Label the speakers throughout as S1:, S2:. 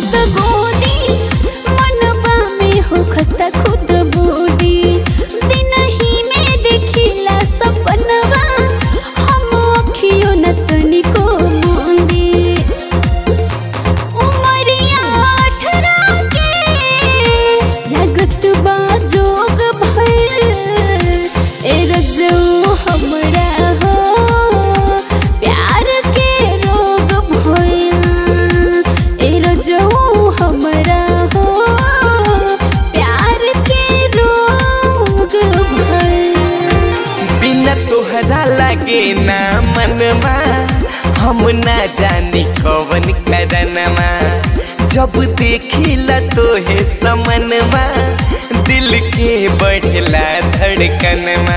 S1: खुद गोदी मनबा में होखता खुद बोदी दिन ही में देखिला सपनवा हम अखियो न तनिको मोंदी उमरिया अठारह के लागत बा जोग भइल ए रजऊ हमरा हो प्यार के रोग भइल ए रजऊ हमरा हो प्यार के रोग भइल
S2: बिना तोहरा लगे ना मनवा हम ना जानी कवन करनमा जब देखिला तोहे समनवा दिल के बढ़ला धड़कनमा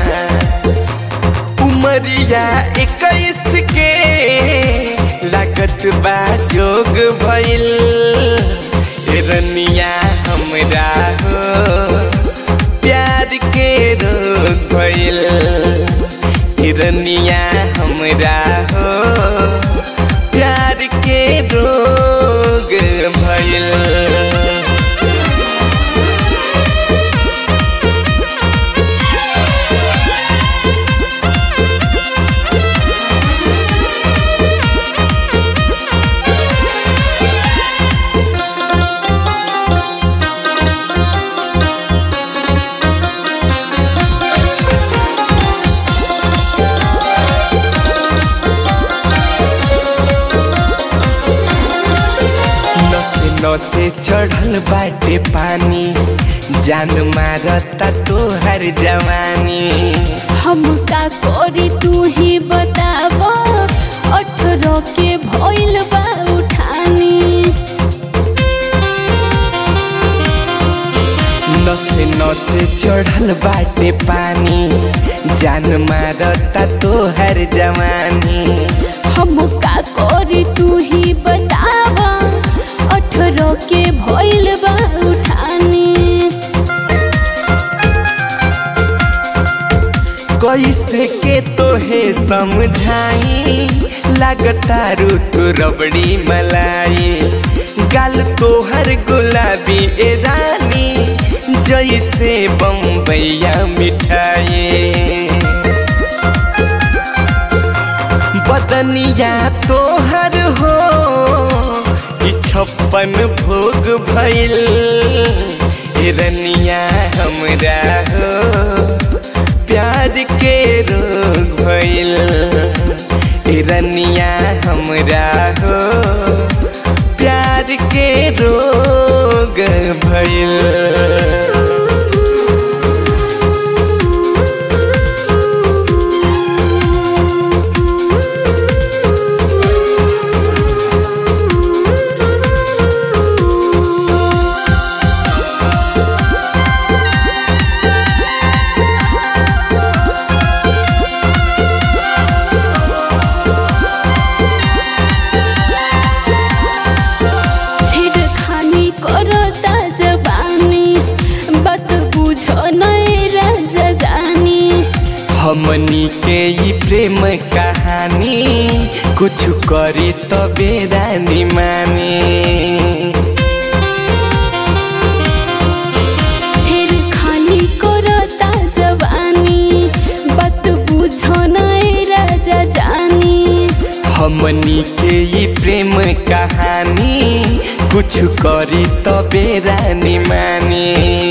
S2: उमरिया इक्कीस के लागत बा जोग भइल ए रनिया हमरा हो प्यार के रोग भइल हिरनिया हमरा हो प्यार के रोग भइल नसे नसे चढ़ल बाटे पानी जान मारता तोहर जवानी
S1: हम का करी तू ही बताब अठारह के भइल बा उठानी
S2: नसे नसे चढ़ल बाटे पानी जान मारता तोहर जवानी
S1: हम का करी तू ही बताब अठारह के भइल बा उठानी
S2: कैसे के तोहे समझाई लगता तू रबड़ी मलाई गाल तोहर गुलाबी ए रानी जैसे बम्बैया मिठाई बदनिया तोहर हो ई छप्पन भोग भइल हिरनिया हमरा हो प्यार के रोग भइल हिरनिया हमरा हो प्यार के रोग भइल
S1: छेड़खानी करता जवानी बात बुझो नए राजा जानी
S2: हमनी के ई प्रेम कहानी कुछ करी तबे रानी मानी
S1: छेड़खानी करता जवानी बात बुझो नए राजा जानी
S2: हमनी के ई प्रेम कहानी कुछ करी तबे रानी मानी